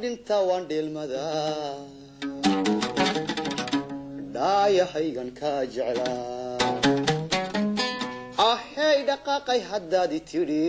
dhintaa waan dheelmadaa dhaayahaygan kaa jeclaa ahey dhaqaaqay haddaad i tidhi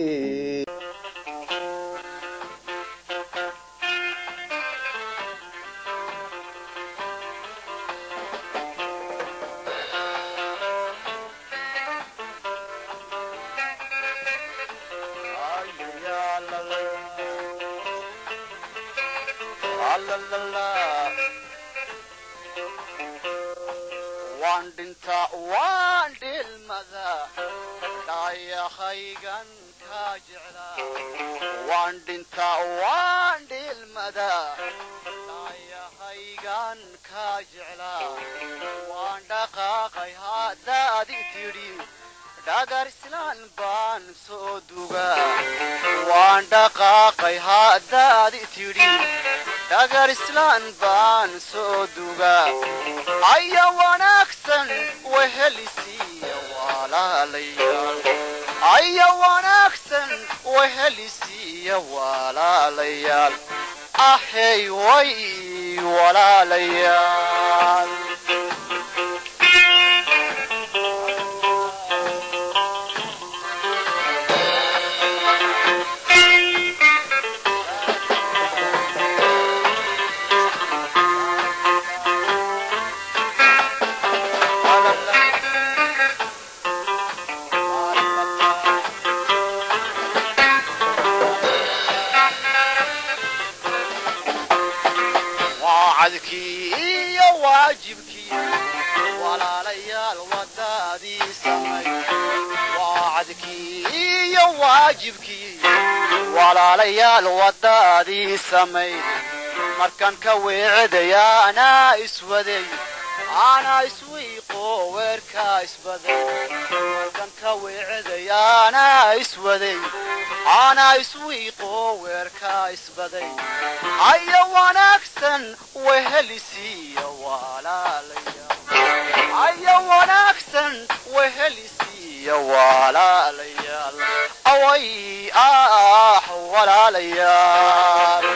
waan dhintaa waan dhilmadaa dhaayahaygan kaa jeclaa waan dhintaa waan dhilmadaa dhaayahaygan kaa jeclaa waan dhaqaaqay haddaad i tidhi dhagar islaan baan soo dugaa waan dhaqaaqay haddaad i tidhi dhagar islaan baan soo dugaa aya wanaagsan wehelisiiya walaalayaal aya wanaagsan wehelisiiya walaalayaal ahey way walaalayaal wacadkii iyo waajibkii walaalayaal wadaadii samay wacadkii iyo waajibkii walaalayaal wadaadii samay markaan ka weecdaya anaa iswaday anaa iswiiqo weerkaa isbaday markaan ka weecdaya anaa iswaday anaa iswiiqo weerkaa isbaday aya wanaagsan wehelisiiya walaalayaal aya wanaagsan wehelisiiya walaalayaal away ah walaalayaal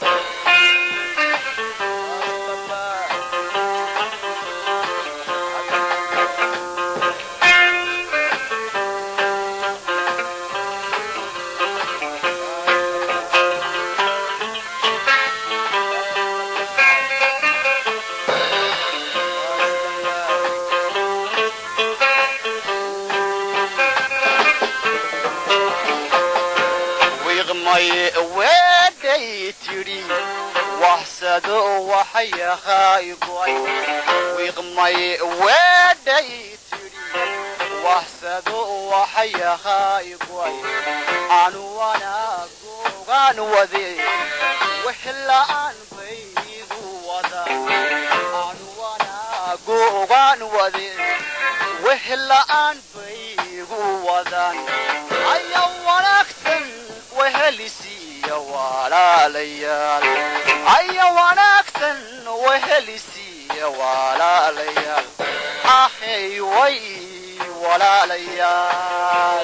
wiiqmay weedhay tidhi waxsado waxyahay go'ay wiiqmay weedhay tidhi waxsado waxyahay go'ay anu wanaagogaan wade wixla'aan baygu wada anu wanaagogaan wade wixla'aan baygu wadan aya wanaagsan wehelisiiya walaalayaal aya wanaagsan wehelisiiya walaalayaal ahey way walaalayaal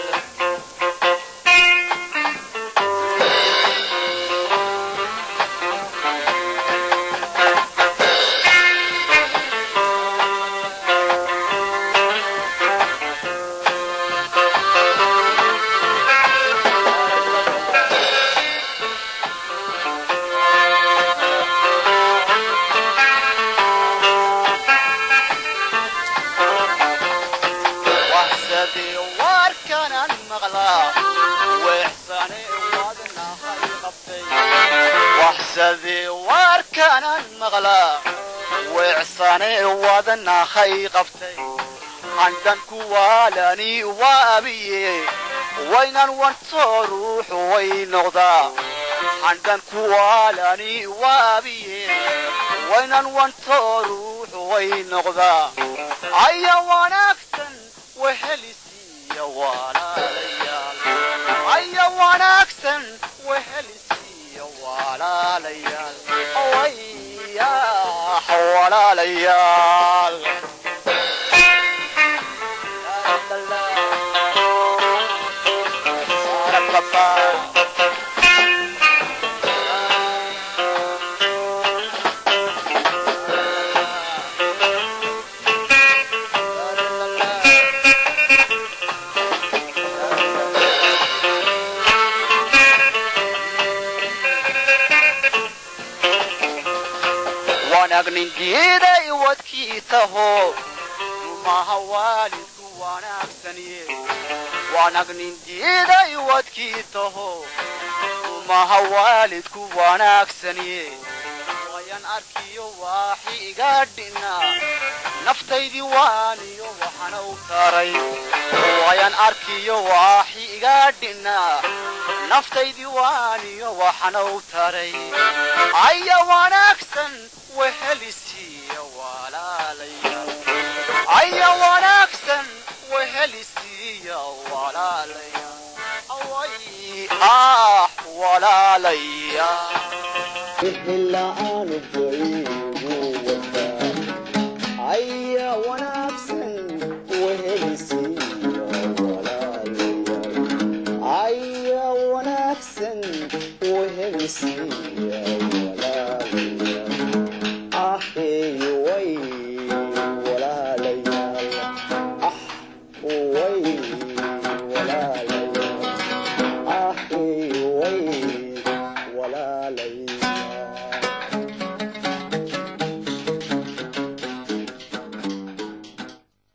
waxsadee warkanan maqlaa weexsane wadnahay qabtay waxsadee warkanan maqlaa weecsane wadnahay qabtay handan kuwaalani waabiye waynan wantoo ruuxu way noqdaa handan kuwaalani waabiye waynan wantoo ruuxu way noqdaa aya wanaagsan wehelisiiya walaalayaal aya wanaagsan wehelisiiya walaalayaal wayah walaalayaal wanag nin diiday wadkii taho rumaha waalidku wanaagsaniye wanag nin diiday wadkii taho rumaha waalidku wanaagsaniye wayan arkiyo waaxi iga dhina naftaydii waaniyo waxana u taray wayan arkiyo waaxi iga dhina naftaydii waaniyo waxana u taray aya wanaagsan wehelisiiya walaalayaal aya wanaagsan wehelisiiya walaalayaal away ah walaalayaal ehela'aanu baygu wadaa aya wanaagsan wehelisiiya walaalayaal aya wanaagsan wehelisiiya walaalayaal